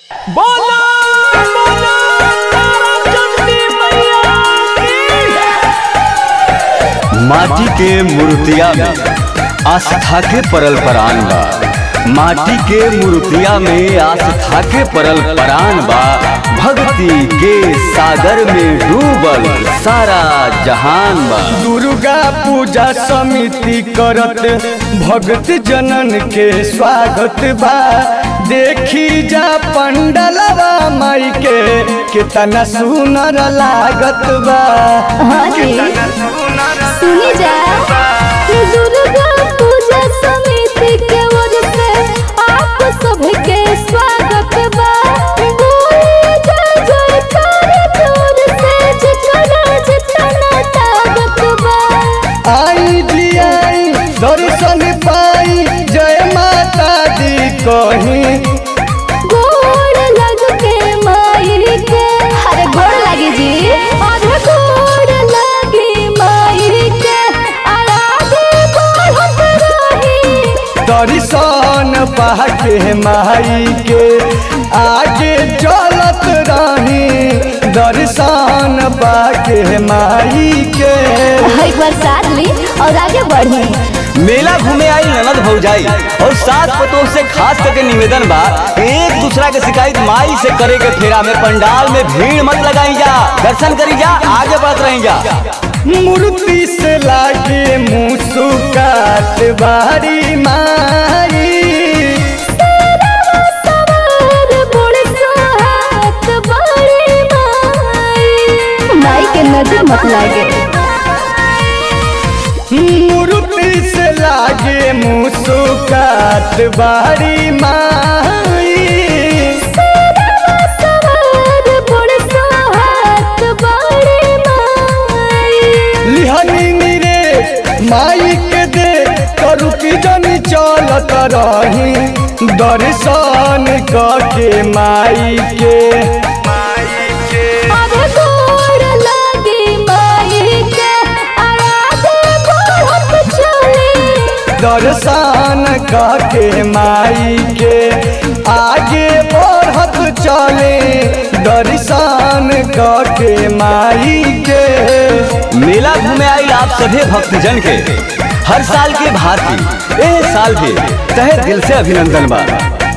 बोलो बोलो तारा चंडी मैया की माटी के मूर्तिया में आस्था के परल परान बा माटी के मूर्तिया में आस्था के परल परान बा भक्ति के सागर में डूबल सारा जहान बा दुर्गा पूजा समिति करत भक्त जनन के स्वागत बा देखी जा पंडलवा माई के कितना सुनर लागत बा हाँ जी सुनी जा दुर्गा पूजा समिति के ओर से आप सबके स्वागत बा बोले जय जयकार दूर से जितना जितना ताकत बा आई जी आई दर्शन पाई जय माता दी कहीं गोड़ लग के माई के अरे गोड़ लगी जी अरे गोड़ लगी माई के आराधे बढ़त रही दर्शन पाके माई के आगे चलत रही दर्शन पाके माई के एक बार साथ ली और आगे बढ़ी मेला घूमे आई ननद भौजाई और सात पतों से खास करके निवेदन बा एक दूसरा के शिकायत माई से करे के फेरा में पंडाल में भीड़ मत लगाई जा दर्शन करी जा आगे बढ़त रही जा मूर्ति से लागे मुस्कात बारी माई सवार बड़े सोहात बड़े माई माई के नजर मत लागे मूर्ति से लागे मुस्कात बारी माई सवार बड़े सोहात बड़े माई लिहनी नीरे माई के दे करू की जनी चलत रही दर्शन के माई के अब गोड़ लगी माई के आराधे बढ़त चली दर्शन के माई के आगे बढ़त चले दर्शन के माई के मेला घूमे आई आप सभी भक्तजन के हर साल के भांति ए साल भी तहे दिल से अभिनंदन बा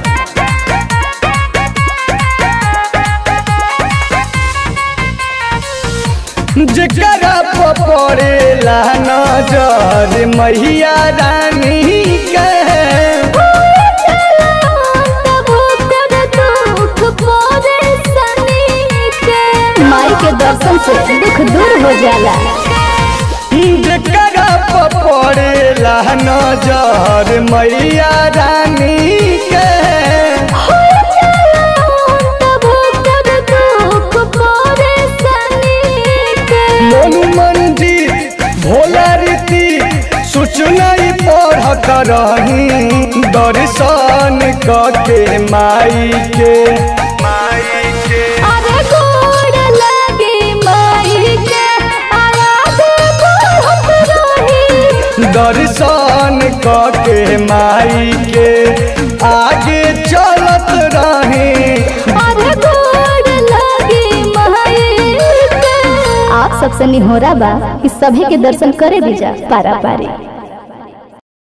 जकरा पड़ेला नजर मैया रानी के माई के दर्शन से दुख दूर हो जाला जकरा पड़ेला नजर मैया रानी के मोनू मंदिर भोला रीति सूचना पढ़त रही दर्शन के माई के अरे गोड़ लगे माई के आराधे बढ़त रही दर्शन के माई के आगे चलत रही अरे गोड़ लगे माई के आप सबसे निहोरा बा कि सभी के दर्शन करे दीजा पारा पारी